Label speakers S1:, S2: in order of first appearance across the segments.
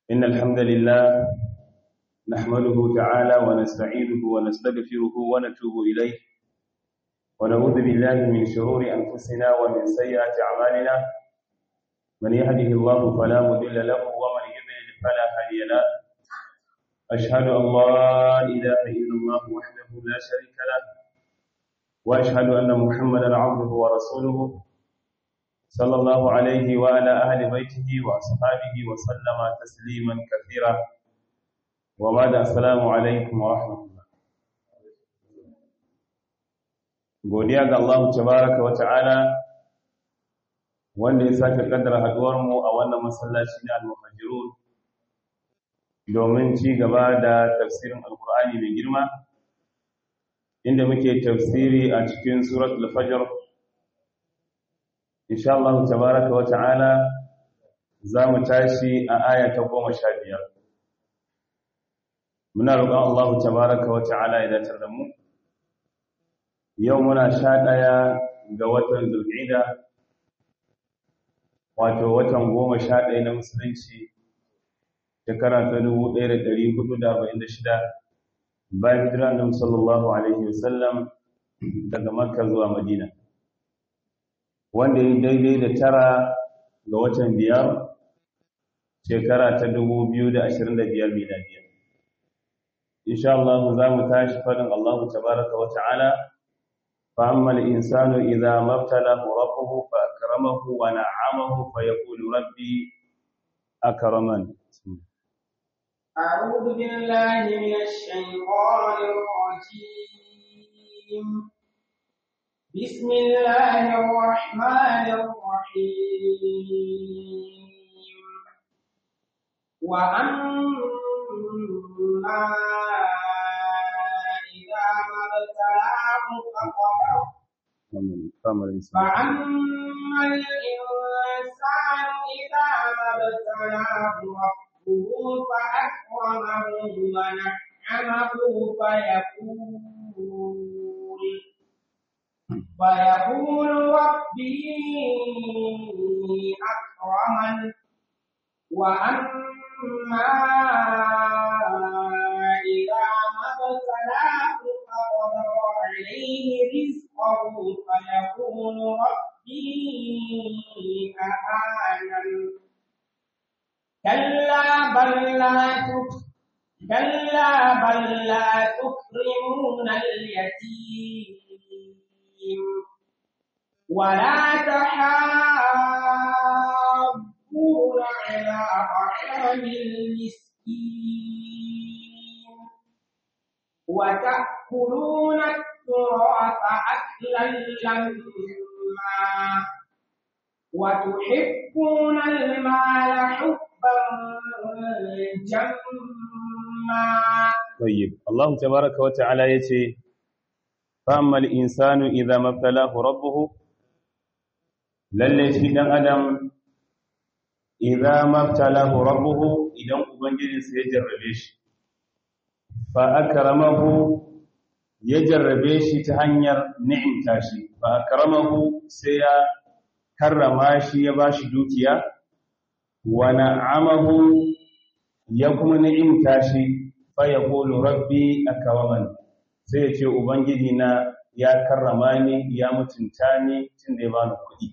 S1: إن الحمد لله نحمده تعالى ونستعينه ونستغفره ونتوب إليه ونعوذ بالله من شرور أنفسنا ومن سيئات أعمالنا من يهده الله فلا مضل له ومن يضلل فلا هادي له أشهد أن لا إله إلا الله وحده لا شريك له وأشهد أن محمدا عبده ورسوله صلى الله عليه وعلى أهل بيته وأصحابه وسلم تسليما كثيرا وبعد السلام عليكم ورحمة الله godiya ga Allah tabaraka wa ta'ala wanda ya sake kaddara haduwar mu a wannan masallaci na al-muhajirun domin ci gaba da tafsirin alkur'ani mai girma inda muke tafsiri a cikin suratul fajr insha Allah tabaraka wa ta'ala zamu tashi a aya ta 15 muna roƙon Allah tabaraka wa ta'ala ya dace da mu yau muna sha ɗaya ga watan zulqa'ida wato watan goma sha ɗaya na musulunci shekara ta 1446 bayan hijira annabi sallallahu alaihi wasallam daga makka zuwa madina wanda ya daidai da tara ga watan biyar shekara ta 2025 miladiya insha Allah za mu tashi fadin Allah tabaraka wa ta'ala fa amma al-insanu idza mabtalahu rabbuhu fa akramahu wa na'amahu fa yaqulu rabbi akraman
S2: أعوذ بالله من الشيطان الرجيم بسم الله الرحمن الرحيم وأما إذا ما ابتلاه فقدر فأما الإنسان إذا ما ابتلاه ربه فأكرمه ونعمه فيقول فيقول ربي أكرمن وأما إذا ما ابتلاه فقدر عليه رزقه فيقول ربي أهانن كلا بل لا كلا بل لا تكرمون اليتيم ولا تحاضون على طعام المسكين وتأكلون التراث أكلا لما وتحبون المال حبا جما
S1: طيب الله تبارك وتعالى يتي فأما الإنسان إذا ما ابتلاه ربه lalle shi dan adam idza mabtalahu rabbuhu idan ubangijinsa ya jarrabe shi fa akramahu ya jarrabe shi ta hanyar ni'imta shi fa akramahu sai ya karrama shi ya bashi dukiya wa na'amahu ya kuma ni'imta shi fa yaqulu rabbi akraman sai ya ce ubangiji na ya karrama ni ya mutunta ni tunda ya bani kuɗi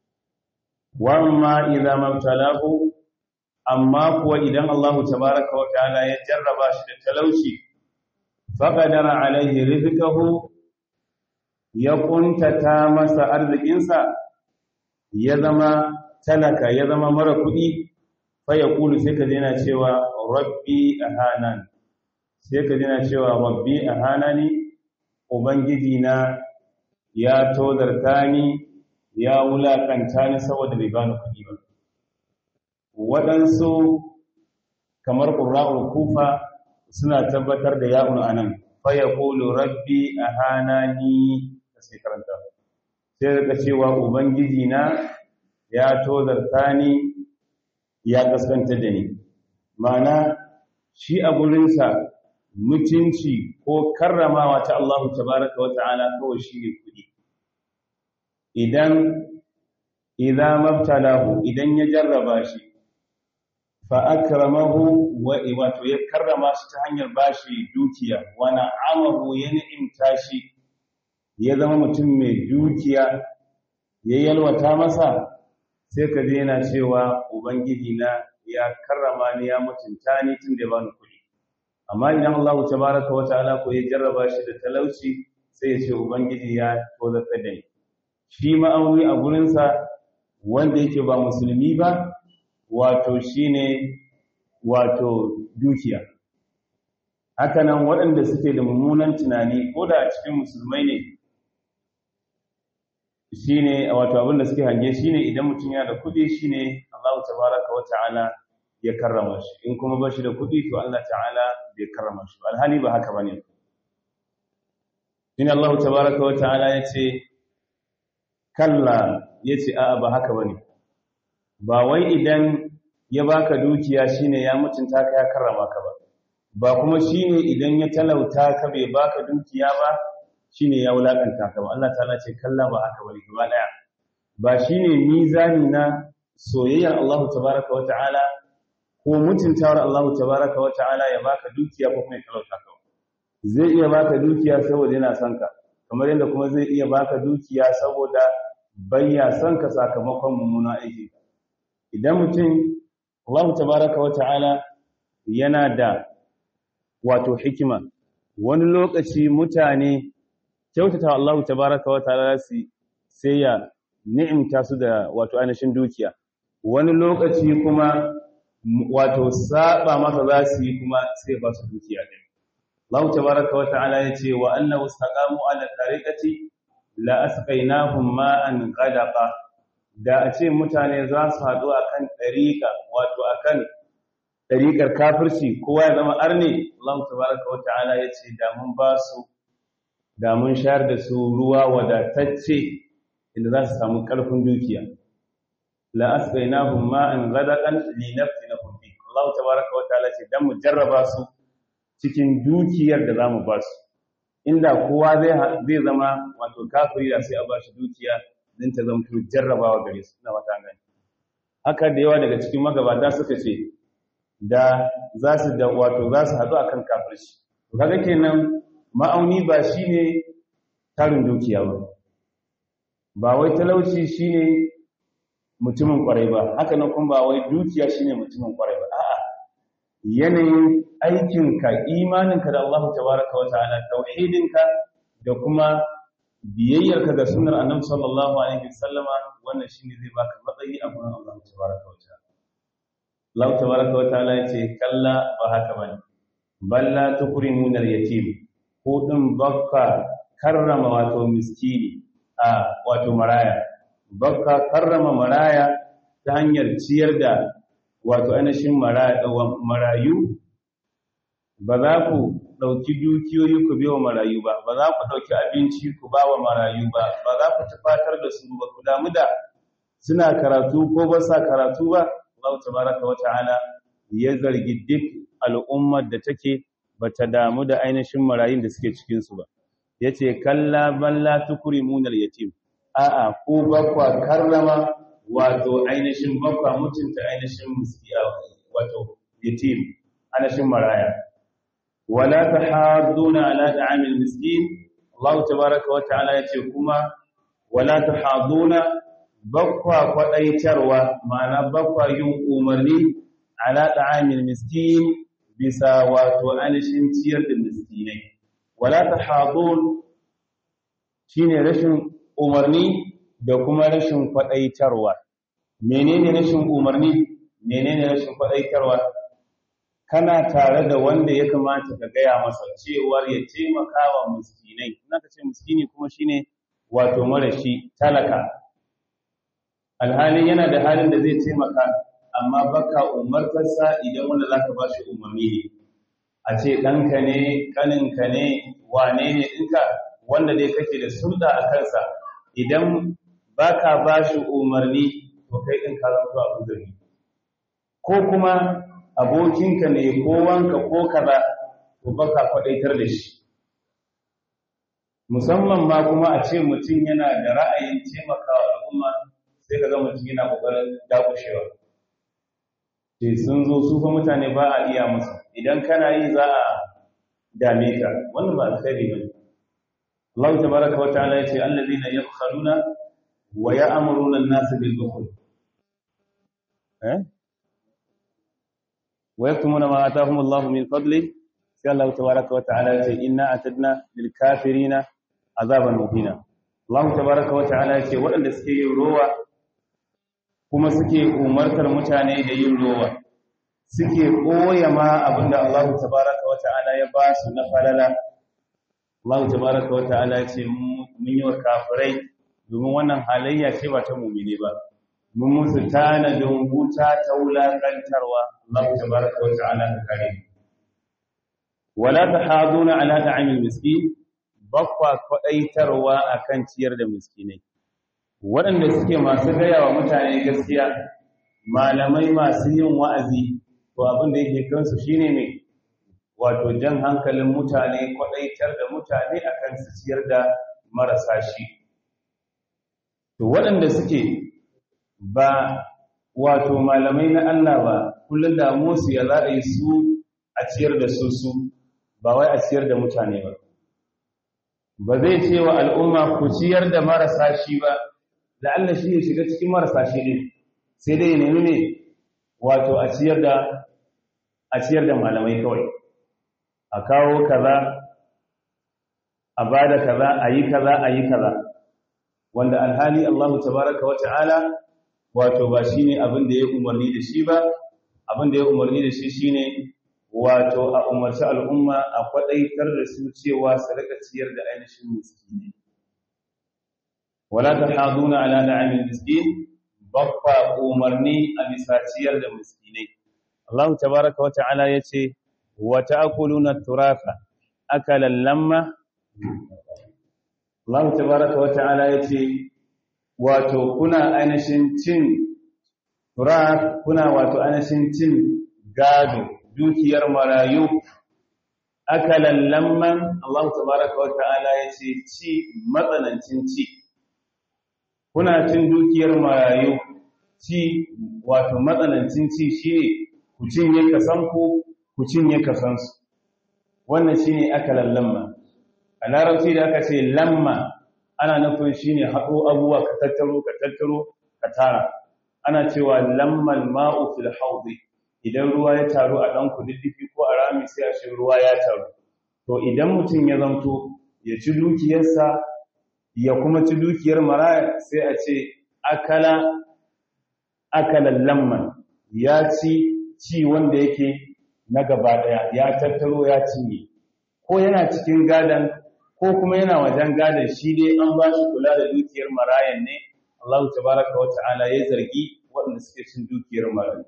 S1: wamma idza mabtalahu amma kuwa idan Allah tabaaraka wa ta'ala ya jarraba shi da talauci faqadara alaihi rizqahu ya kuntata masa arzikinsa ya zama talaka ya zama mara kuɗi fa yaqulu sai ka dena cewa rabbi ahanan sai ka dena cewa rabbi ahanani ubangiji na ya tozarta ni ya wulakanta ni saboda bai bani kuɗi ba waɗansu kamar ƙura'ul kufa suna tabbatar da ya'un anan fa yaqulu rabbi ahanani sai karanta sai daga cewa ubangiji na ya tozarta ni ya kaskanta da ni ma'ana shi a gurinsa mutunci ko karramawa ta Allah tabaraka wa ta'ala kawai shi ne kuɗi idan idza mabtalahu idan ya jarraba shi fa akramahu wa wato ya karrama shi ta hanyar bashi dukiya wa na'amahu ya ni'imta shi ya zama mutum mai dukiya ya yalwata masa sai ka je yana cewa ubangiji na ya karrama ni ya mutunta ni tun da ya bani kuɗi amma idan Allah tabaraka wa ta'ala ko ya jarraba shi da talauci sai ya ce ubangiji ya tozarta da ni shi ma'auni a gurinsa wanda yake ba musulmi ba wato shine wato dukiya hakanan waɗanda suke da mummunan tunani ko da a cikin musulmai ne shine wato abin da suke hange shine idan mutum yana da kuɗi shine Allah tabaraka wa ta'ala ya karrama shi in kuma ba shi da kuɗi to Allah ta'ala bai karrama shi alhali ba haka bane shine Allah tabaraka wa ta'ala yace kalla yace a'a ba haka bane ba wai idan ya baka dukiya shine ya mutunta ka ya karrama ka ba ba kuma shine idan ya talauta ka bai baka dukiya ba shine ya wulakanta ka ba Allah ta'ala ce kalla ba haka bane gaba daya ba shine mizani na soyayyar Allah tabaraka wa ta'ala ko mutuntawar Allah tabaraka wa ta'ala ya baka dukiya ko kuma ya talauta ka zai iya baka dukiya saboda yana son ka kamar yadda kuma zai iya baka dukiya saboda bayya son ka sakamakon mummunan aiki idan mutum Allah tabaraka wa ta'ala yana da wato hikima wani lokaci mutane kyautata Allah tabaraka wa ta'ala su sai ya ni'imta su da wato ainihin dukiya wani lokaci kuma wato saba masa za su yi kuma sai ba su dukiya din Allah tabaraka wa ta'ala yace wa annahu istaqamu ala tariqati la asqainahum ma'an qadaqa da a ce mutane za su haɗu akan tariqa wato akan tariqar kafirci kowa ya zama arne Allah tabaraka wa ta'ala yace da mun ba su da mun shayar da su ruwa wadatacce inda za su samu ƙarfin dukiya la asqainahum ma'an ghadaqan li nafsinahum fi Allah tabaaraka wa ta'ala ce dan mu jarraba su cikin dukiyar da zamu ba su inda kowa zai zai zama wato kafiri da sai a ba shi dukiya din ta zama to jarrabawa gare su ina mata gani haka da yawa daga cikin magabata suka ce da za su da wato za su haɗu akan kafirci kaga kenan ma'auni ba shine tarin dukiya ba ba wai talauci shine mutumin kwarai ba haka nan kuma ba wai dukiya shine mutumin kwarai ba a'a yanayin aikinka imaninka da Allah tabaraka wa ta'ala tauhidinka da kuma biyayyarka ga sunnar annabi sallallahu alaihi wasallama wannan shine zai baka matsayi a gurin Allah tabaraka wa ta'ala Allah tabaraka wa ta'ala yace kalla ba haka bane balla tukrimuna al-yatim ko din bakka karrama wato miskini a wato maraya bakka karrama maraya ta hanyar ciyar da wato ainihin marayu ba za ku ɗauki dukiyoyi ku biyo marayu ba ba za ku ɗauki abinci ku ba wa marayu ba ba za ku tufatar da su ba ku damu da suna karatu ko ba sa karatu ba Allah tabaraka wa ta'ala ya zargi duk al'ummar da take bata damu da ainihin marayun da suke cikin su ba yace kalla balla tukrimuna al-yatim a'a ko bakwa karrama wato ainihin bakwa mutunta ainihin miskiya wato yatim ainihin maraya wala tahadduna ala ta'amil miskin Allah tabaaraka wa ta'ala yace kuma wala tahadduna bakwa kwadaitarwa ma'ana bakwa yin umarni ala ta'amil miskin bisa wato ainihin ciyar da miskinai wala tahaddun shine rashin umarni da kuma rashin kwadaitarwa menene rashin umarni menene rashin kwadaitarwa kana tare da wanda ya kamata ka gaya masa cewar ya taimaka wa miskinai ina ka ce miskini kuma shine wato marashi talaka alhalin yana da halin da zai taimaka amma baka umartarsa idan wanda zaka ba shi umarni ne a ce ɗanka ne ƙaninka ne wane ne ɗinka wanda dai kake da sulɗa a kansa idan baka ba shi umarni to kai ɗin ka zanto abin zargi ko kuma abokinka ne ko wanka ko kaza to baka kwadaitar da shi musamman ma kuma a ce mutum yana da ra'ayin taimakawa al'umma sai ka ga mutum yana kokarin dakushewa ce sun zo su fa mutane ba a iya musu idan kana yi za a dame ka wannan ba alkhairi bane Allah tabaraka wa ta'ala yace allazina yabkhaluna wa ya'muruna an-nasa bil bukhl eh wa yaktumuna ma atahum Allah min fadli sai Allah tabaraka wa ta'ala yace inna atadna lil kafirina azaban muhina Allah tabaraka wa ta'ala yace waɗanda suke yin rowa kuma suke umartar mutane da yin rowa suke koya ma abinda Allah tabaraka wa ta'ala ya ba su na falala Allah tabaraka wa ta'ala ya ce mun yi wa kafirai domin wannan halayya ce ba ta mumine ba mun musu tanadin wuta ta wulakantarwa Allah tabaraka wa ta'ala ta kare wala tahaduna ala ta'amil miskin bakwa kwadaitarwa akan ciyar da miskinai waɗanda suke masu gaya wa mutane gaskiya malamai masu yin wa'azi to abin da yake kansu shine ne wato jan hankalin mutane kwadaitar da mutane akan su ciyar da marasa shi to waɗanda suke ba wato malamai na Allah ba kullum da musu ya za a yi su a ciyar da su su ba wai a ciyar da mutane ba ba zai ce wa al'umma ku ciyar da marasa shi ba la'alla shi ya shiga cikin marasa shi ne sai dai nemi ne wato a ciyar da a ciyar da malamai kawai a kawo kaza a bada kaza a yi kaza a yi kaza wanda alhali Allah tabaraka wa ta'ala wato ba shine abin da ya umarni da shi ba abin da ya umarni da shi shine wato a umarci al'umma a kwadaitar da su cewa su rika ciyar da ainihin miskini wala tahaduna ala da'amil miskin babba umarni a bisa ciyar da miskinai Allah tabaraka wa ta'ala yace wa ta'kuluna turatha akalan lamma Allah tabaraka wa ta'ala yace wato kuna ainihin cin turath kuna wato ainihin cin gado dukiyar marayu akalan lamman Allah tabaraka wa ta'ala yace ci matsanancin ci kuna cin dukiyar marayu ci wato matsanancin ci shine ku cinye kasanku ku cinye kasansu wannan shine akalan lamma a larabci da aka ce lamma ana nufin shine haɗo abubuwa ka tattaro ka tattaro ka tara ana cewa lammal ma'u fil hawdi idan ruwa ya taru a ɗan kududdufi ko a rami sai a shi ruwa ya taru to idan mutum ya zamto ya ci dukiyarsa ya kuma ci dukiyar maraya sai a ce akala akalan lamman ya ci ci wanda yake na gaba daya ya tattaro ya cinye ko yana cikin gadan ko kuma yana wajen gadan shi dai an ba shi kula da dukiyar marayan ne Allah tabaraka wa ta'ala ya zargi waɗanda suke cin dukiyar marayu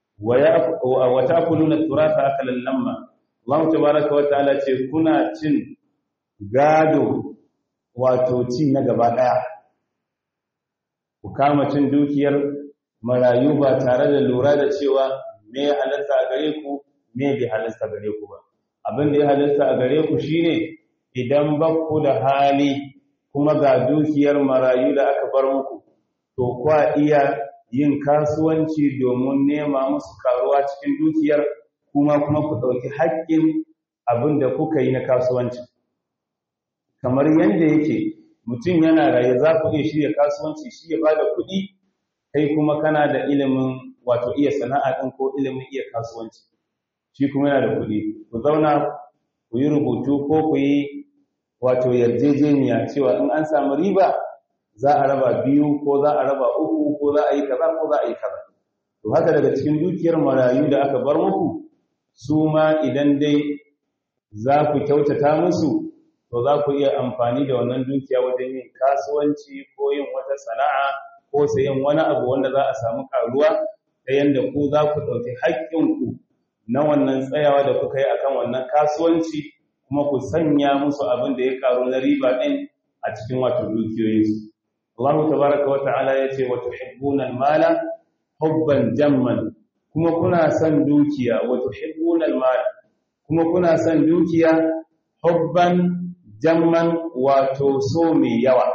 S1: wa ta'kuluna turatha akalan lamma Allah tabaraka wa ta'ala ce kuna cin gado wato ci na gaba daya ku kama cin dukiyar marayu ba tare da lura da cewa me ya halarta a gare ku me bai halarta gare ku ba abin da ya halarta a gare ku shine idan ba ku da hali kuma ga dukiyar marayu da aka bar muku to kwa iya yin kasuwanci domin nema musu karuwa cikin dukiyar kuma kuma ku ɗauki haƙƙin abin da kuka yi na kasuwanci kamar yadda yake mutum yana raye za ku iya shirya kasuwanci shi ya bada kuɗi kai kuma kana da ilimin wato iya sana'a ɗin ko ilimin iya kasuwanci shi kuma yana da kuɗi ku zauna ku yi rubutu ko ku yi wato yarjejeniya cewa in an samu riba za a raba biyu ko za a raba uku ko za a yi kaza ko za a yi kaza to haka daga cikin dukiyar marayu da aka bar muku su ma idan dai za ku kyautata musu to za ku iya amfani da wannan dukiya wajen yin kasuwanci ko yin wata sana'a ko sayen wani abu wanda za a samu karuwa ta yadda ku za ku ɗauki haƙƙinku na wannan tsayawa da kuka yi akan wannan kasuwanci kuma ku sanya musu abin da ya karu na riba ɗin a cikin wato dukiyoyinsu Allah tabaraka wa ta'ala ya ce wa tuhibbuna al-mala hubban jamman kuma kuna son dukiya wa tuhibbuna al-mala kuma kuna son dukiya hubban jamman wato so mai yawa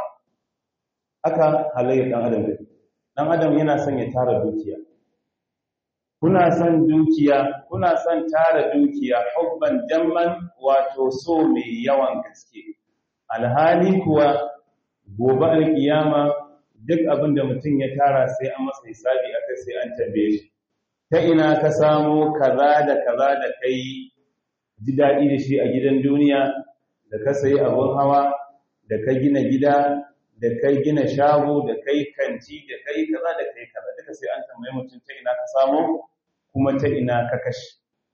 S1: haka halayyar dan adam dan adam yana son ya tara dukiya kuna son dukiya kuna son tara dukiya hubban jamman wato so mai yawan gaske alhali kuwa gobe alkiyama duk abin da mutum ya tara sai an masa hisabi akai sai an tambaye shi ta ina ka samo kaza da kaza da kai ji daɗi da shi a gidan duniya da ka sayi abun hawa da ka gina gida da kai gina shago da kai kanti da kai kaza da kai kaza duka sai an tambaye mutum ta ina ka samo kuma ta ina ka kashe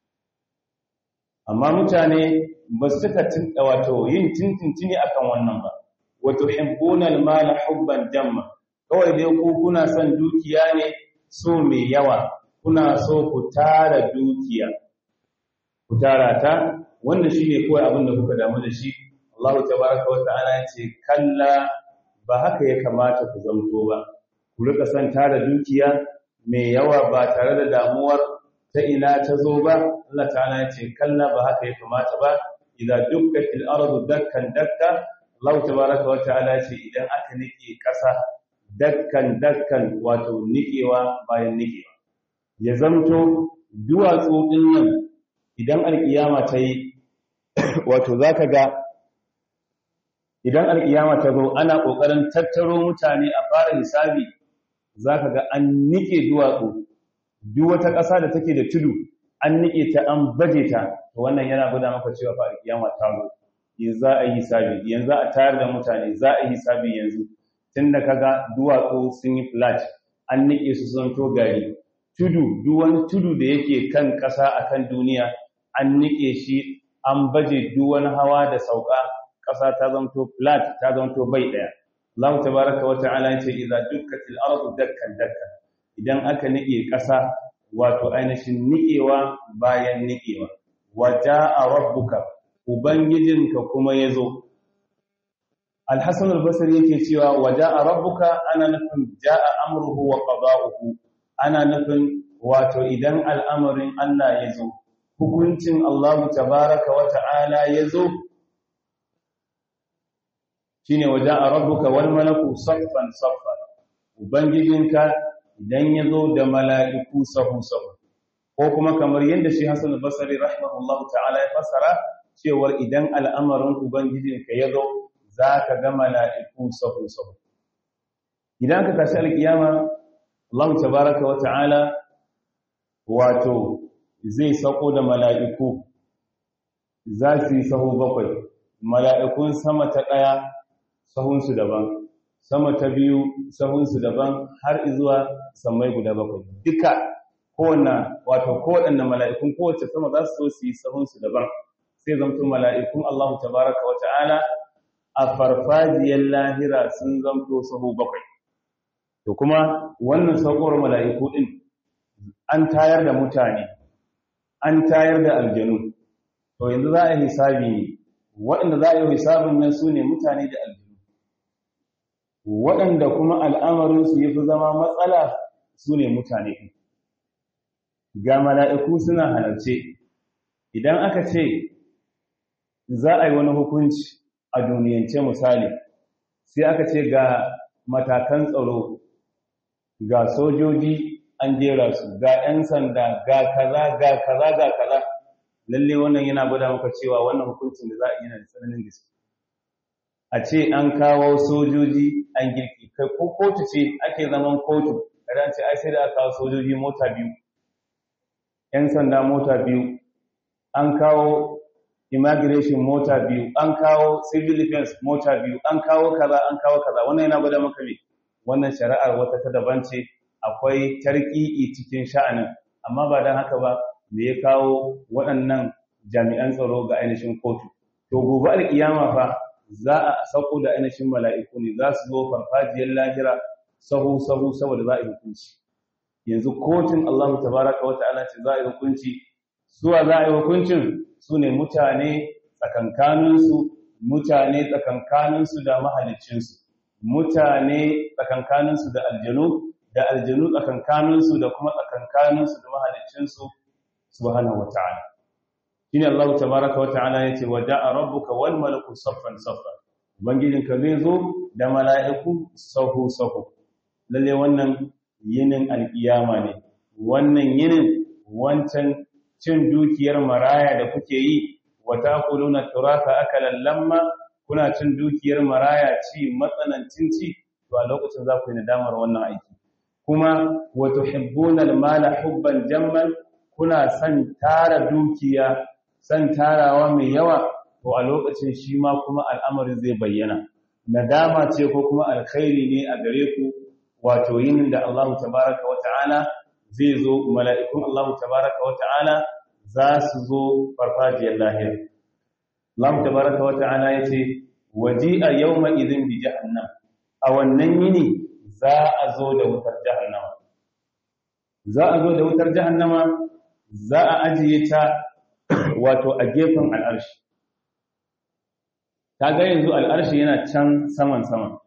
S1: amma mutane ba su cika wato yin tintintini akan wannan ba wato hibbunal mala hubban jamma kawai dai ku kuna son dukiya ne so mai yawa kuna so ku tara dukiya ku tara ta wannan shine kawai abin da kuka damu da shi Allah tabaraka wa ta'ala ya ce kalla ba haka ya kamata ku zamto ba ku rika son tara dukiya mai yawa ba tare da damuwar ta ina ta zo ba Allah ta'ala ya ce kalla ba haka ya kamata ba idza dukkatil ardu dakkan dakka Allah tabaraka wa ta'ala ya ce idan aka nike kasa dakkan dakkan wato nikewa bayan nikewa ya zamto duwatsu din nan idan alkiyama ta yi wato zaka ga idan alkiyama ta zo ana kokarin tattaro mutane a fara hisabi zaka ga an nike duwatsu duk wata ƙasa da take da tudu an nike ta an baje ta to wannan yana gwada maka cewa fa alkiyama ta zo yanzu za a yi hisabi yanzu a tayar da mutane za a yi hisabi yanzu tunda kaga duwatsu sun yi flat an nike su sun to gari tudu duk wani tudu da yake kan ƙasa akan duniya an nike shi an baje duk wani hawa da sauka ƙasa ta zanto flat ta zanto bai ɗaya Allah tabaraka wa ta'ala yace idza dukkatil ardu dakkan dakkan idan aka nike ƙasa wato ainihin nikewa bayan nikewa waja'a rabbuka ubangijinka kuma yazo Al-Hasan al-Basri yake cewa waja'a rabbuka ana nufin ja'a amruhu wa qada'uhu ana nufin wato idan al'amarin Allah yazo hukuncin Allah tabaraka wa ta'ala yazo shine waja'a rabbuka wal malaku saffan saffan ubangijinka idan yazo da mala'iku sahu sahu ko kuma kamar yadda shi Hassan al-Basri rahimahullahu ta'ala ya fassara cewar idan al'amarin ubangijinka yazo zaka ga mala'iku sahu sahu idan ka tashi alkiyama Allah tabaaraka wa ta'ala wato zai sako da mala'iku za su yi sahu bakwai mala'ikun sama ta ɗaya sahunsu daban sama ta biyu sahunsu daban har zuwa sammai guda bakwai duka kowanne wato kowanne mala'ikun kowace sama za su so su yi sahunsu daban sai zamto mala'ikun Allah tabaraka wa ta'ala a farfajiyar lahira sun zamto sahu bakwai to kuma wannan saukowar mala'iku din an tayar da mutane an tayar da aljanu to yanzu za a yi hisabi ne waɗanda za a yi hisabin nan su ne mutane da aljanu waɗanda kuma al'amarinsu ya fi zama matsala su ne mutane ga mala'iku suna halarce idan aka ce za a yi wani hukunci a duniyance misali sai aka ce ga matakan tsaro ga sojoji an jera su ga ‘yan sanda ga kaza ga kaza ga kaza lalle wannan yana gwada maka cewa wannan hukuncin da za a yi yana da tsananin gaske a ce an kawo sojoji an girki kai ko kotu ce ake zaman kotu kada ce ai sai da aka kawo sojoji mota biyu ‘yan sanda mota biyu an kawo immigration mota biyu an kawo civil defense mota biyu an kawo kaza an kawo kaza wannan yana gwada maka me wannan shari'ar wata ta daban ce akwai tarki'i cikin sha'anin amma ba don haka ba me ya kawo waɗannan jami'an tsaro ga ainihin kotu to gobe alkiyama fa za a sauko da ainihin mala'iku ne za su zo farfajiyar lahira sahu sahu saboda za a yi hukunci yanzu kotun Allah tabaraka wa ta'ala ce za a yi hukunci suwa za a yi hukuncin su ne mutane tsakankaninsu mutane tsakankaninsu da mahaliccinsu mutane tsakankaninsu da aljanu da aljanu tsakankaninsu da kuma tsakankaninsu da mahaliccinsu subhanahu wata'ala shine Allah tabaaraka wata'ala yace wa da'a rabbuka wal malaku saffan saffan ubangijinka zai zo da mala'iku sahu sahu lalle wannan yinin alkiyama ne wannan yinin wancan cin dukiyar maraya da kuke yi wa taquluna turatha akalan lamma kuna cin dukiyar maraya ci matsanancin ci to a lokacin za ku yi nadamar wannan aiki kuma wa tuhibbuna al-mala hubban jamman kuna san tara dukiya san tarawa mai yawa to a lokacin shi ma kuma al'amarin zai bayyana nadama ce ko kuma alkhairi ne a gare ku wato yin da Allah tabaraka wa ta'ala zai zo mala'ikun Allah tabaraka wa ta'ala za su zo farfajiyar lahir Allah tabaraka wa ta'ala yace waji'a yawma idhin bi jahannam a wannan yini za a zo da wutar jahannama za a zo da wutar jahannama za a ajiye ta wato a gefen al'arshi ta ga yanzu al'arshi yana can saman saman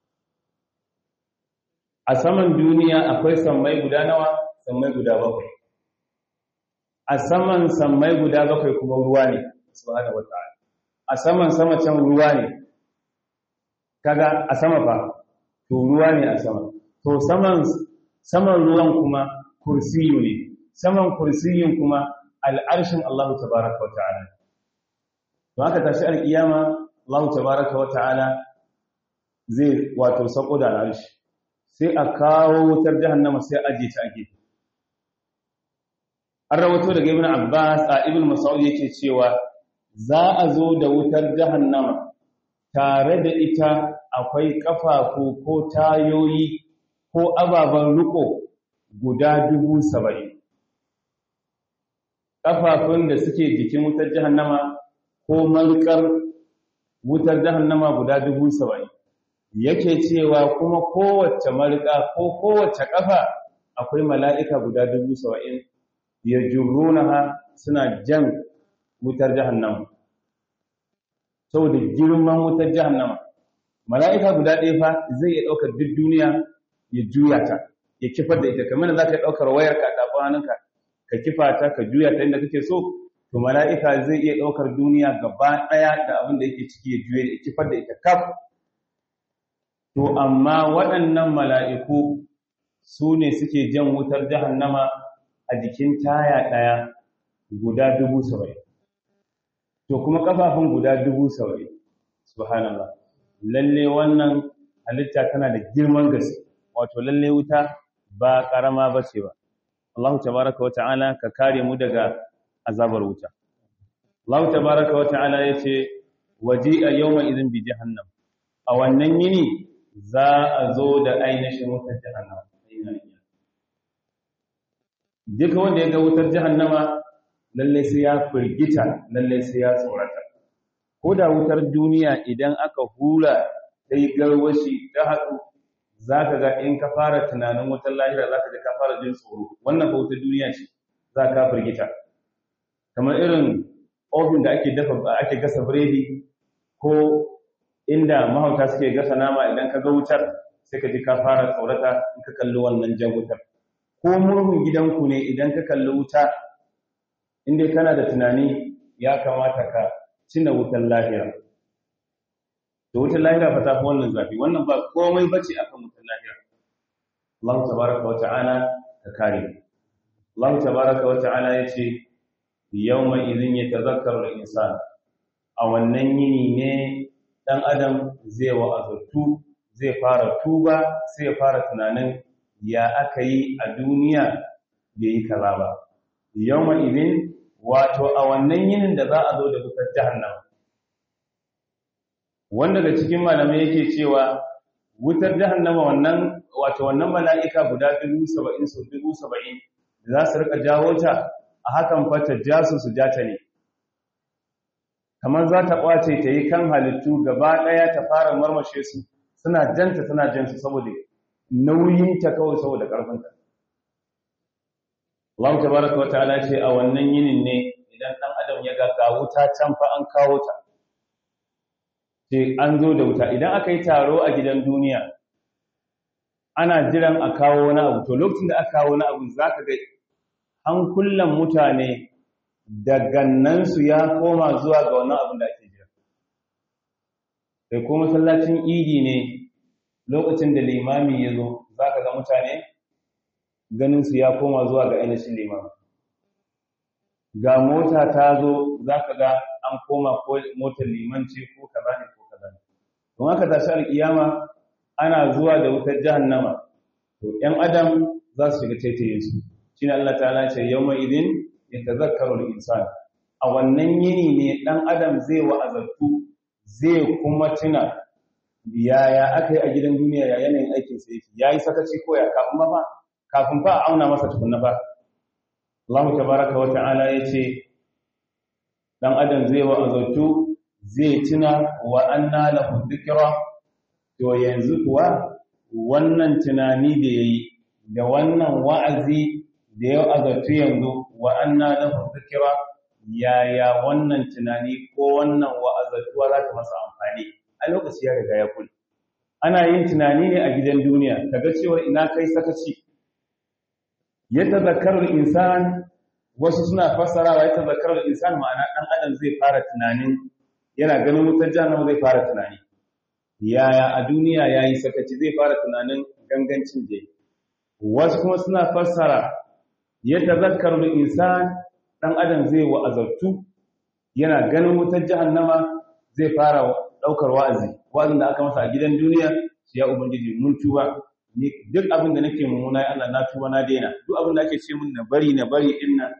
S1: a saman duniya akwai sammai guda nawa sammai guda bakwai a saman sammai guda bakwai kuma ruwa ne subhanahu wata'ala a saman sama can ruwa ne kaga a sama fa to ruwa ne a sama to saman saman ruwan kuma kursiyu ne saman kursiyin kuma al'arshin Allah tabaraka wa ta'ala to haka tashi alkiyama Allah tabaraka wa ta'ala zai wato sako da al'arshi sai a kawo wutar jahannama sai aje ta ake an rawato daga ibn Abbas a ibn Mas'ud yake cewa za a zo da wutar jahannama tare da ita akwai kafafu ko tayoyi ko ababen riko guda dubu saba'in kafafun da suke jikin wutar jahannama ko malkar wutar jahannama guda dubu saba'in yake cewa kuma kowace malka ko kowace kafa akwai mala'ika guda dubu saba'in ya ha suna jan wutar jahannama saboda girman wutar jahannama mala'ika guda ɗaya fa zai iya ɗaukar duk duniya ya juya ta ya kifar da ita kamar da za ka ɗaukar wayar ka tafi hannunka ka kifa ta ka juya ta inda kake so to mala'ika zai iya ɗaukar duniya gaba ɗaya da abin da yake ciki ya juya ya kifar da ita kaf to amma waɗannan mala'iku su ne suke jan wutar jahannama a jikin taya ɗaya guda dubu saba'in to kuma kafafun guda dubu saba'in subhanallah lalle wannan halitta tana da girman gaske wato lalle wuta ba karama ba ce ba Allah tabaraka wata'ala ka kare mu daga azabar wuta Allah tabaraka wata'ala yace waji'a yawma idhin bi jahannam a wannan yini za a zo da ainihin wutar jahannama duka wanda ya ga wutar jahannama lalle sai ya firgita lalle sai ya tsorata ko da wutar duniya idan aka hura ta yi garwashi ta haɗu za ka ga in ka fara tunanin wutar lahira za ka ji ka fara jin tsoro wannan fa wutar duniya ce za ka firgita kamar irin ofin da ake dafa ake gasa biredi ko inda mahauta suke gasa nama idan ka ga wutar sai ka ji ka fara tsorata in ka kalli wannan jan wutar ko murhun gidanku ne idan ka kalli wuta inda kana da tunani ya kamata ka cina wutar lahira da wutar lahira fa ta fi wannan zafi wannan ba komai bace akan wutar lahira Allah tabaraka wa ta'ala ka kare Allah tabaraka wa ta'ala yace yawma idhin yatazakkaru al-insan a wannan yini ne dan adam zai wa'azatu zai fara tuba sai ya fara tunanin ya aka yi a duniya bai yi kaza ba yawma idhin wato a wannan yinin da za a zo da wutar jahannama wanda daga cikin malamai yake cewa wutar jahannama wannan wato wannan mala'ika guda 70 so 70 da za su rika jawo ta a hakan fata jasu su jata ne kamar za ta kwace ta yi kan halittu gaba daya ta fara marmashe su suna janta tana jansu saboda nauyinta kawai saboda karfinta Allah tabaraka wa ta'ala ce a wannan yinin ne idan dan adam ya ga wuta can fa an kawo ta ce an zo da wuta idan aka yi taro a gidan duniya ana jiran a kawo wani abu to lokacin da aka kawo wani abu zaka ga an kullan mutane da gannansu ya koma zuwa ga wannan abin da ake jira sai ko masallacin idi ne lokacin da limami ya zo zaka ga mutane ganinsu ya koma zuwa ga ainihin limami ga mota ta zo za ka ga an koma ko motar limanci ko kaza ne ko kaza ne don haka tashi alkiyama ana zuwa da wutar jahannama to ‘yan adam za su shiga taitaye su shi ne Allah ta'ala ce yau mai idin ya tazakkaru da insan a wannan yini ne ɗan adam zai wa'azartu zai kuma tuna yaya aka yi a gidan duniya ya yanayin aikin sa yake ya yi sakaci ko ya kafin ba kafin fa a auna masa tukunna fa Allah tabaraka wa ta'ala ya ce ɗan adam zai wa'azartu zai tuna wa anna lahu dhikra to yanzu kuwa wannan tunani da yayi da wannan wa'azi da ya azartu yanzu wa anna lahu dhikra yaya wannan tunani ko wannan wa'azatuwa za ta masa amfani a lokaci ya riga ya kula ana yin tunani ne a gidan duniya kaga cewa ina kai sakaci ya tazakkaru insan wasu suna fassarawa ya tazakkaru insan ma'ana dan adam zai fara tunanin yana ganin wutar jahannama zai fara tunani yaya a duniya yayi sakaci zai fara tunanin gangancin da wasu kuma suna fassara ya tazakkaru insan dan adam zai wa'azartu yana ganin wutar jahannama zai fara daukar wa'azi wa'azin da aka masa a gidan duniya sai ya ubangiji mun tuba ni duk abin da nake mummuna ya Allah na tuba na daina duk abin da ake ce mun na bari na bari din nan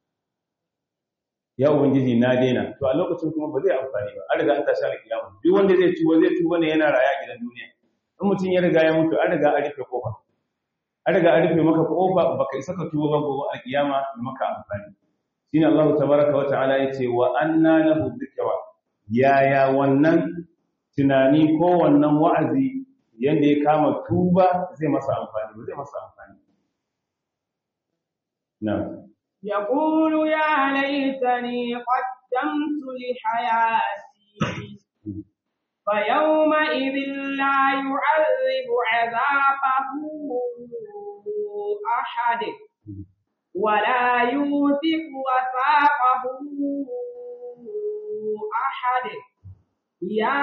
S1: ya ubangiji na daina to a lokacin kuma ba zai amfani ba an riga an tashi alkiyama duk wanda zai tuba zai tuba ne yana raya a gidan duniya in mutum ya riga ya mutu an riga an rufe kofa an riga an rufe maka kofa baka isa ka tuba ba gobe alkiyama maka amfani shine Allah tabaraka wa ta'ala yace wa anna lahu dhikra yaya wannan tunani ko wannan wa'azi yanda ya kama tuba zai masa amfani zai masa amfani na'am
S2: يقول يا ليتني قدمت لحياتي فيومئذ لا يعذب عذابه أحد ولا يوثق وثاقه أحد يا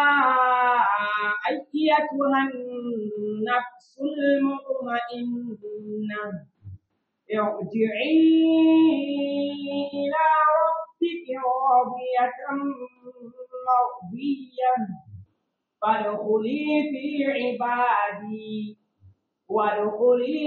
S2: أيتها النفس المطمئنة ارجعي إلى ربك راضية مرضية فادخلي في عبادي وادخلي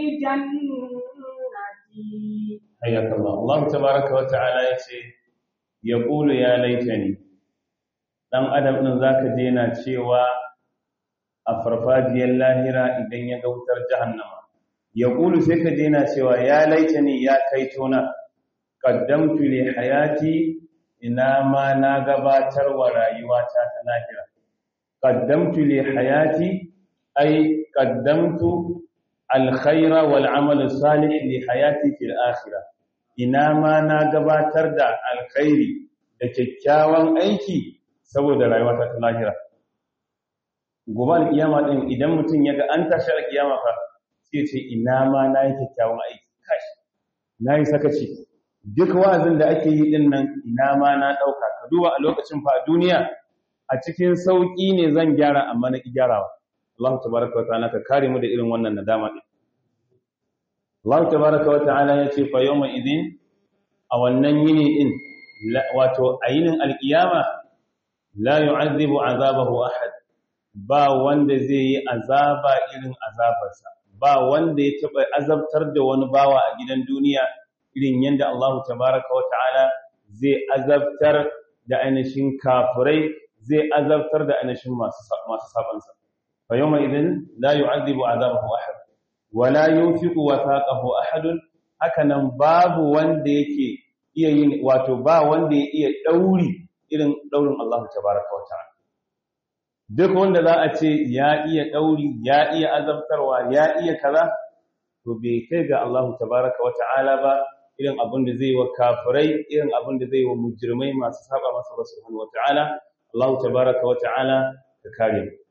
S2: جنتي
S1: حياك الله الله تبارك وتعالى yace yaqulu ya laitani dan adam din zaka je yana cewa a farfajiyar lahira idan ya ga wutar jahannama yaqulu sai ka je yana cewa ya laitani ya kaitona qaddamtu li hayati ina ma na gabatar wa rayuwata ta lahira qaddamtu li hayati ay qaddamtu alkhaira wal amal salih li hayati fil akhirah ina ma na gabatar da alkhairi da kyakkyawan aiki saboda rayuwata ta lahira gobe alkiyama din idan mutum yaga an tashi alkiyama fa sai ce ina ma na yi kyakkyawan aiki kashi na yi sakaci duk wa'azin da ake yi din nan ina ma na dauka ka duba a lokacin fa duniya a cikin sauki ne zan gyara amma na ki gyarawa Allah tabaraka wa ta'ala ka kare mu da irin wannan nadama din Allah tabaraka wa ta'ala ya ce fa yawma idin a wannan yini din wato a yinin alkiyama la yu'adhibu azabahu ahad ba wanda zai yi azaba irin azabarsa ba wanda ya taba azabtar da wani bawa a gidan duniya irin yanda Allah tabaraka wa ta'ala zai azabtar da ainihin kafirai zai azabtar da ainihin masu masu sabansa fa yawma idin la yu'adhibu azabahu ahad wala yunfiqu wathaqahu ahadun hakanan babu wanda yake iya yin wato ba wanda ya iya dauri irin daurin Allah tabaaraka wa ta'ala duk wanda za a ce ya iya dauri ya iya azabtarwa ya iya kaza to bai kai ga Allah tabaaraka wa ta'ala ba irin abin da zai wa kafirai irin abin da zai wa mujrimai masu saba masa subhanahu wa ta'ala Allah tabaaraka wa ta'ala ka kare mu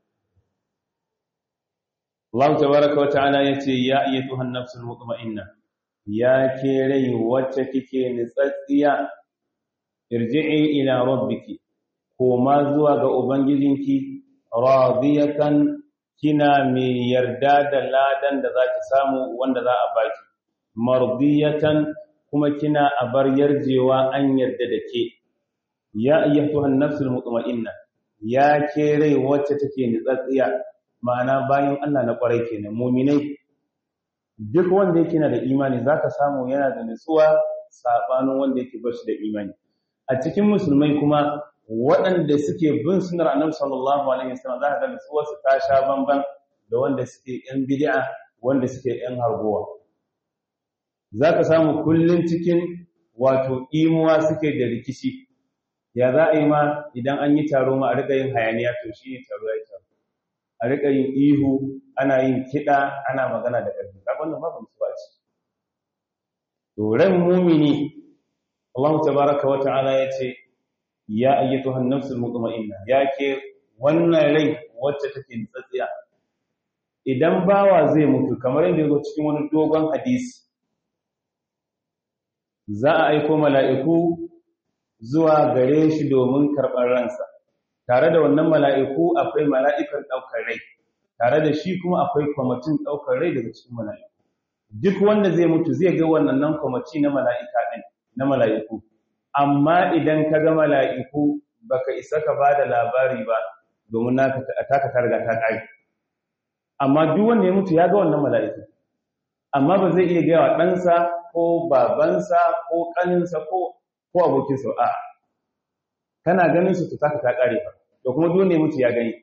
S1: Allah tabaraka wata'ala yace ya ayyatuhan nafsul mutma'inna ya ke rai wacce kike nitsatsiya irji'i ila rabbiki koma zuwa ga ubangijinki radiyatan kina mai yarda da ladan da zaki samu wanda za a baki mardiyatan kuma kina a bar yarjewa an yarda da ke ya ayyatuhan nafsul mutma'inna ya ke rai wacce take nitsatsiya ma'ana bayan Allah na kwarai kenan mu'minai duk wanda yake na da imani zaka samu yana da nutsuwa sabanin wanda yake bashi da imani a cikin musulmai kuma waɗanda suke bin sunnar annabi sallallahu alaihi wasallam zaka ga nutsuwar su ta sha bamban da wanda suke yan bid'a wanda suke yan harguwa zaka samu kullun cikin wato imuwa suke da rikici ya za a yi ma idan an yi taro ma a riƙa yin hayaniya to shi ne taro ya taro a riƙa yin ihu ana yin kiɗa ana magana da ƙarfi ka wannan ba mutu ba ce to ran mumini Allah tabaraka wa ta'ala ya ce ya ayyatuhan nafsul mutma'inna ya ke wannan rai wacce take tsatsiya idan bawa zai mutu kamar yadda ya zo cikin wani dogon hadisi za a aiko mala'iku zuwa gare shi domin karɓar ransa tare da wannan mala'iku akwai mala'ikan ɗaukar rai tare da shi kuma akwai kwamitin ɗaukar rai daga cikin mala'iku duk wanda zai mutu zai ga wannan nan kwamiti na mala'ika ɗin na mala'iku amma idan ka ga mala'iku baka isa ka ba da labari ba domin naka taka ta riga ta ƙari amma duk wanda ya mutu ya ga wannan mala'iku amma ba zai iya gaya wa ɗansa ko babansa ko ƙaninsa ko ko abokinsa a kana ganin su taka ta kare fa to kuma dole mutu ya gani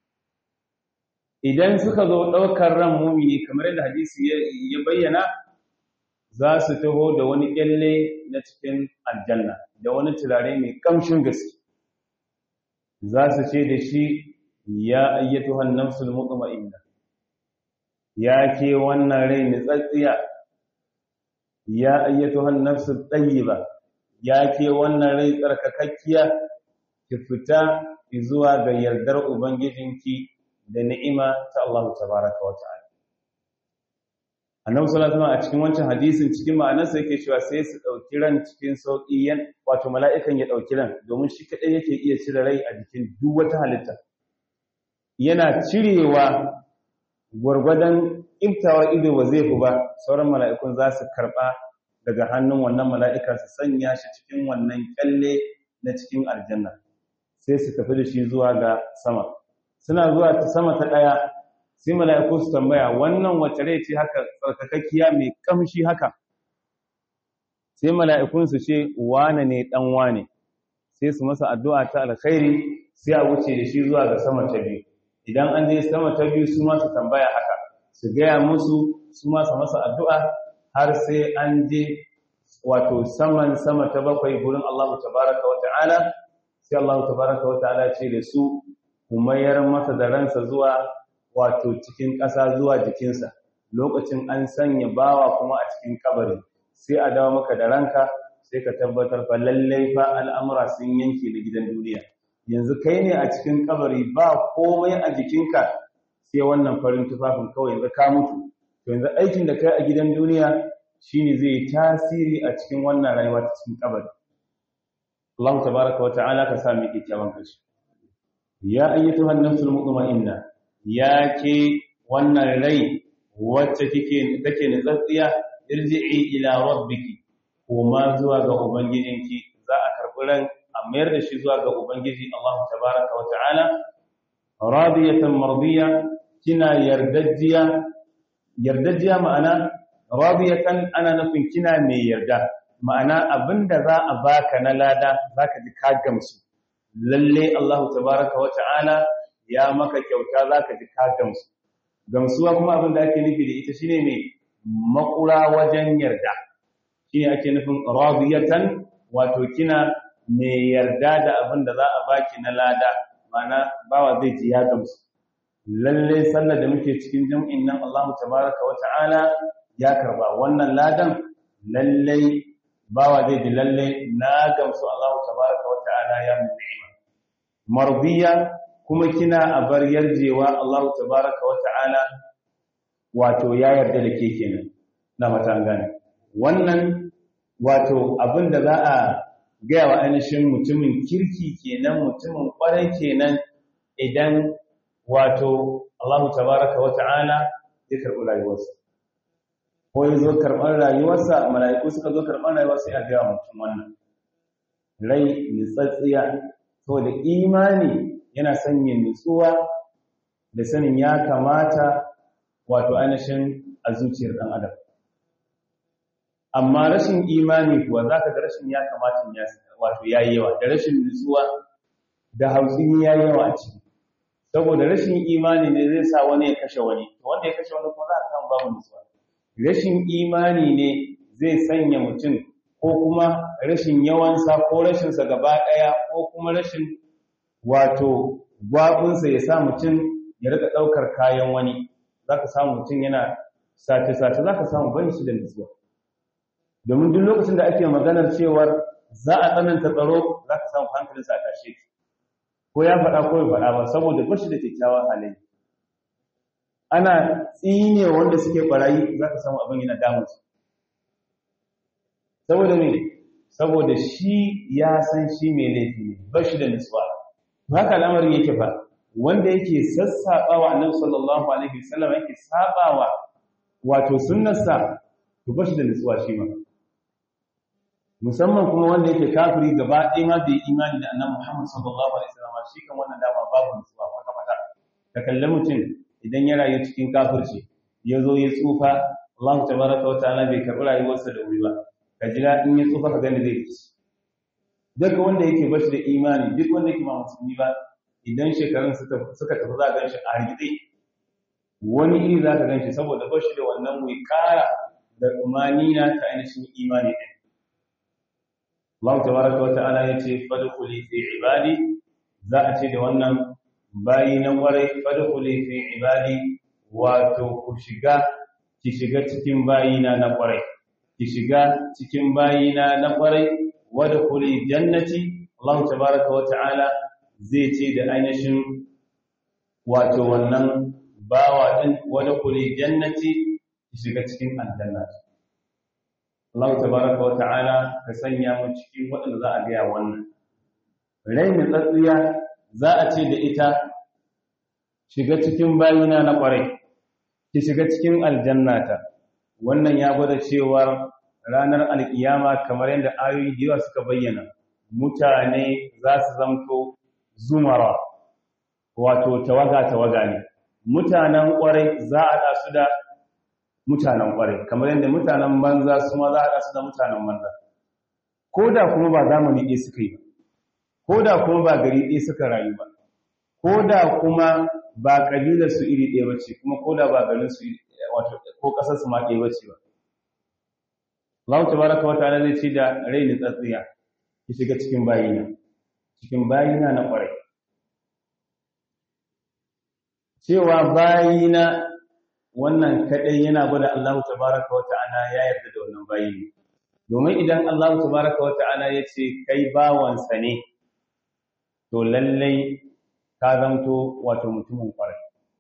S1: idan suka zo daukar ran mumini kamar yadda hadisi ya bayyana za su taho da wani kyalle na cikin aljanna da wani turare mai kamshin gaske za su ce da shi ya ayyatuhan nafsul mutma'inna ya ke wannan rai nitsatsiya ya ayyatuhan nafsul tayyiba ya ke wannan rai tsarkakakkiya ki fita zuwa ga yardar ubangijinki da ni'ima ta Allah tabaraka wa ta'ala annabi sallallahu alaihi wasallam a cikin wancan hadisin cikin ma'anarsa yake cewa sai su dauki ran cikin sauki yan wato mala'ikan ya dauki ran domin shi kadai yake iya cire rai a jikin duk wata halitta yana cirewa gwargwadon iftawa ido ba zai fi ba sauran mala'ikun za su karba daga hannun wannan mala'ika su sanya shi cikin wannan kyalle na cikin aljanna sai su tafi da shi zuwa ga sama suna zuwa ta sama ta ɗaya sai mala'iku su tambaya wannan wace rai ce haka tsarkakakkiya mai kamshi haka sai mala'ikun su ce wane ne ɗan wane sai su masa addu'a ta alkhairi sai a wuce da shi zuwa ga sama ta biyu idan an je sama ta biyu su ma su tambaya haka su gaya musu su ma su masa addu'a har sai an je wato saman sama ta bakwai gurin Allah tabaraka wa ta'ala sai Allah tabaraka wa ta'ala ce da su umayar masa da ransa zuwa wato cikin ƙasa zuwa jikinsa lokacin an sanya bawa kuma a cikin kabari sai a dawo maka da ranka sai ka tabbatar fa lallai fa al'amura sun yanke da gidan duniya yanzu kai ne a cikin kabari ba komai a jikinka sai wannan farin tufafin kawai yanzu ka mutu to yanzu aikin da kai a gidan duniya shine zai tasiri a cikin wannan rayuwa ta cikin kabari Allah tabaraka wa ta'ala ka sa mu kyakkyawan kashi ya ayyatuha an-nafsul mutma'inna ya ke wannan rai wacce kike take nutsatsiya irji'i ila rabbiki kuma zuwa ga ubangijinki za a karbi ran a mayar da shi zuwa ga ubangiji Allah tabaraka wa ta'ala radiyatan mardiya kina yardajjiya yardajjiya ma'ana radiyatan ana nufin kina mai yarda ma'ana abinda za a baka na lada zaka ji ka gamsu lalle Allah tabaraka wa ta'ala ya maka kyauta zaka ji ka gamsu gamsuwa kuma abinda ake nufi da ita shine mai makura wajen yarda shine ake nufin radiyatan wato kina mai yarda da abinda za a baki na lada ma'ana bawa zai ji ya gamsu lalle sallar da muke cikin jam'in nan Allah tabaraka wa ta'ala ya karba wannan ladan lalle bawa zai ji lalle na gamsu Allah tabaraka wa ta'ala ya min ni'ima mardiya kuma kina a bar yarjewa Allah tabaraka wa ta'ala wato ya yarda da ke kenan na mata gane wannan wato abinda za a gaya wa ainihin mutumin kirki kenan mutumin kwarai kenan idan wato Allah tabaraka wa ta'ala ya karɓi rayuwarsa ko ya zo karɓar rayuwarsa mala'iku suka zo karɓar rayuwa sai a gaya mutum wannan rai nitsatsiya saboda imani yana sanya nutsuwa da sanin ya kamata wato ainihin a zuciyar ɗan adam amma rashin imani kuwa za ka ga rashin ya kamata wato ya yi yawa da rashin nutsuwa da hausini ya yi yawa a ciki saboda rashin imani ne zai sa wani ya kashe wani wanda ya kashe wani kuma za a samu babu nutsuwa rashin imani ne zai sanya mutum ko kuma rashin yawansa ko rashinsa gaba ɗaya ko kuma rashin wato gwabinsa ya sa mutum ya rika ɗaukar kayan wani za ka samu mutum yana sace-sace za ka samu bani shi da nutsuwa domin duk lokacin da ake maganar cewar za a tsananta tsaro za ka samu hankalinsa a tashe ko ya faɗa ko ya faɗa ba saboda bashi da kyakkyawan halaye ana tsine wanda suke barayi za ka samu abin yana damunsu saboda me saboda shi ya san shi mai laifi ne bashi da nutsuwa haka al'amarin yake fa wanda yake sassaɓawa annabi sallallahu alaihi wasallam yake sabawa wato sunnarsa to bashi da nutsuwa shi ma musamman kuma wanda yake kafiri gaba ɗaya ma bai imani da annabi Muhammad sallallahu alaihi wasallam shi kan wannan dama babu nutsuwa kwata kwata ka kalle mutum idan ya rayu cikin kafirci ya zo ya tsufa Allah tabaraka wa ta'ala bai karɓi rayuwarsa da wuri ba ka jira in ya tsufa ka gani zai ci duk wanda yake bashi da imani duk wanda yake ma musulmi ba idan shekarun suka tafi za a gan shi a hargitse wani iri za ka gan shi saboda bashi da wannan wikara da umanina ta ainihin imani ɗin Allah tabaraka wa ta'ala yace fadkhuli fi ibadi za a ce da wannan bayi na kwarai fadkhuli fi ibadi wato ku shiga ki shiga cikin bayina na kwarai ki shiga cikin bayina na kwarai wadkhuli jannati Allah tabaraka wa ta'ala zai ce da ainihin wato wannan bawa din wadkhuli jannati ki shiga cikin aljanna Allah tabaraka wa ta'ala ka sanya mu cikin waɗanda za a gaya wannan rai mai tsatsiya za a ce da ita shiga cikin bayina na ƙwarai ki shiga cikin aljannata wannan ya gwada cewa ranar alkiyama kamar yadda ayoyi da yawa suka bayyana mutane za su zamto zumara wato tawaga tawaga ne mutanen ƙwarai za a ɗasu da mutanen ƙwarai kamar yadda mutanen banza su ma za a ɗasu da mutanen banza ko da kuma ba zamani ɗaya suka yi ba ko da kuma ba gari ɗaya suka rayu ba ko da kuma ba ƙabilar su iri ɗaya bace kuma ko da ba garin su wato ko ƙasar su ma ɗaya bace ba Allah tabaraka wa ta'ala zai ce da rai ni tsatsiya ki shiga cikin bayina cikin bayina na ƙwarai cewa bayina wannan kadai yana gwada Allah tabaraka wa ta'ala ya yarda da wannan bayi ne domin idan Allah tabaraka wa ta'ala ya ce kai bawansa ne to lallai ka zanto wato mutumin kwarai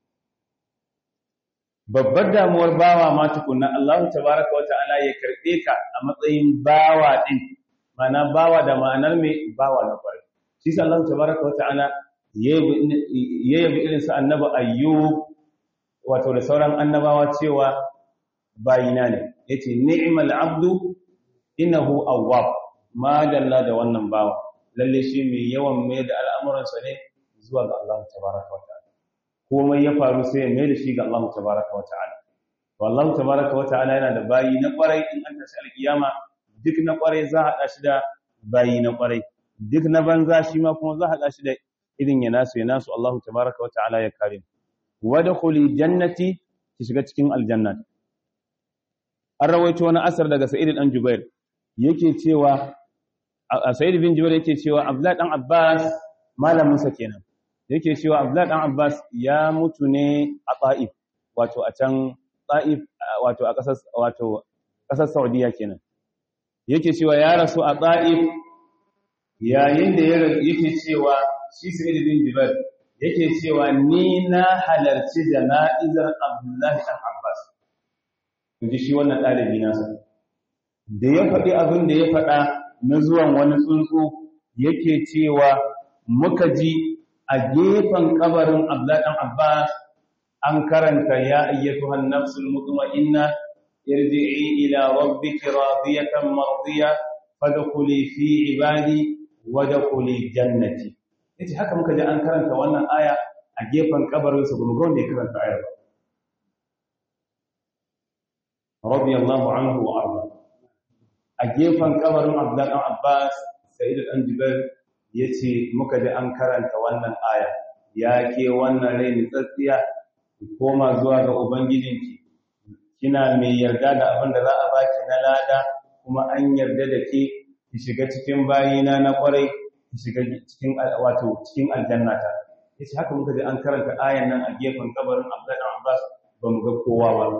S1: babbar damuwar bawa ma tukunna Allah tabaraka wa ta'ala ya karbe ka a matsayin bawa din mana bawa da ma'anar me bawa na kwarai shi sa Allah tabaraka wa ta'ala ya yabi irin su annabi ayyub wato da sauran annabawa cewa bayina ne yace ni'mal abdu innahu awwab ma dalla da wannan bawa lalle shi mai yawan mai da al'amuransa ne zuwa ga Allah tabaraka wa ta'ala komai ya faru sai ya mai da shi ga Allah tabaraka wa ta'ala to Allah tabaraka wa ta'ala yana da bayi na kwarai in an tashi alkiyama duk na kwarai za a shi da bayi na kwarai duk na banza shi ma kuma za a shi da irin ya nasu ya nasu Allah tabaraka wa ta'ala ya kare wadkhuli jannati ki shiga cikin aljanna an rawaito wani asar daga Sa'id dan Jubair yake cewa Sa'id bin Jubair yake cewa Abdullah dan Abbas malamin sa kenan yake cewa Abdullah dan Abbas ya mutu ne a Taif wato a can Taif wato a kasar wato kasar Saudiya kenan yake cewa ya rasu a Taif yayin da yake cewa shi Sa'id bin Jubair yake cewa ni na halarci jana'izar Abdullah dan Abbas inji shi wannan dalibi nasa da ya faɗi abin da ya faɗa na zuwan wani tsuntsu yake cewa muka ji a gefen kabarin Abdullah dan Abbas an karanta ya ayyatuhan nafsul mutma'inna irji'i ila rabbiki radiyatan mardiya fadkhuli fi ibadi wadkhuli jannati yace haka muka ji an karanta wannan aya a gefen kabarin sa gumgo ne karanta ayar radiyallahu anhu wa arda a gefen kabarin Abdullah Abbas Sa'id al-Anjibar yace muka ji an karanta wannan aya ya ke wannan rai tsatsiya koma zuwa ga ubangijinki kina mai yarda da abin da za a baki na lada kuma an yarda da ke ki shiga cikin bayina na kwarai ki shiga cikin wato cikin aljannata yace haka muka ji an karanta ayan nan a gefen kabarin Abdullah Abbas ba mu ga kowa ba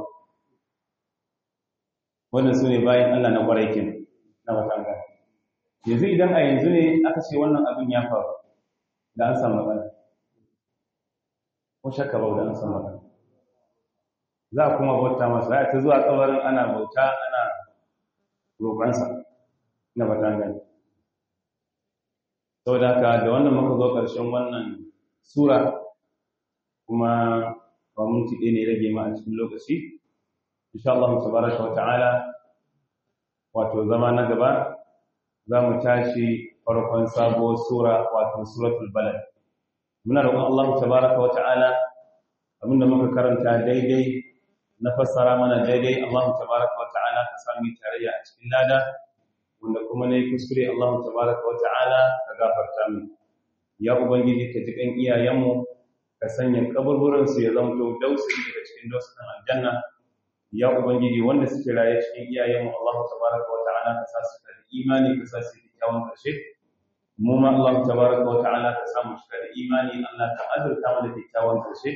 S1: wannan sune bayan Allah na kwarai kin na watanga yanzu idan a yanzu ne aka ce wannan abin ya faru da an samu matsala ko shakka ba da an samu matsala za a kuma bauta masa ya ta zuwa kabarin ana bauta ana roƙonsa na batangani sau da haka da wannan muka zo ƙarshen wannan sura kuma ba minti ɗaya ne rage ma a cikin lokaci insha Allah tabaraka wa ta'ala wato zama na gaba za mu tashi farkon sabuwar sura wato suratul balad muna roƙon Allah tabaraka wa ta'ala abinda muka karanta daidai na fassara mana daidai Allah tabaraka wa ta'ala ka sami tarayya a cikin lada wanda kuma nayi kuskure Allah tabaraka wa ta'ala ka gafarta min ya ubangiji ka ji kan iyayenmu ka sanya kaburburan su ya zanto dausayi daga cikin dausayin aljanna ya ubangiji wanda suke raye cikin iyayenmu Allah tabaraka wa ta'ala ka sa su da imani ka sa su da kyawun karshe mu ma Allah tabaraka wa ta'ala ka sa mu shiga da imani Allah ka azurta mu da kyakkyawan karshe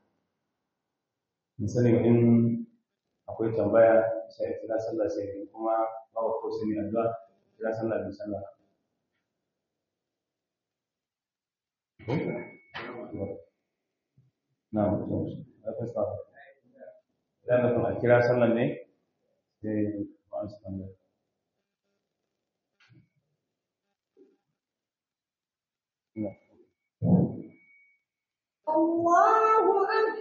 S1: misali in akwai tambaya sai kira sallah sai kuma babu ko sai addu'a kira sallah da sallah na mutum da fasa idan da kuma kira sallah ne sai ba su tambaya
S2: الله أكبر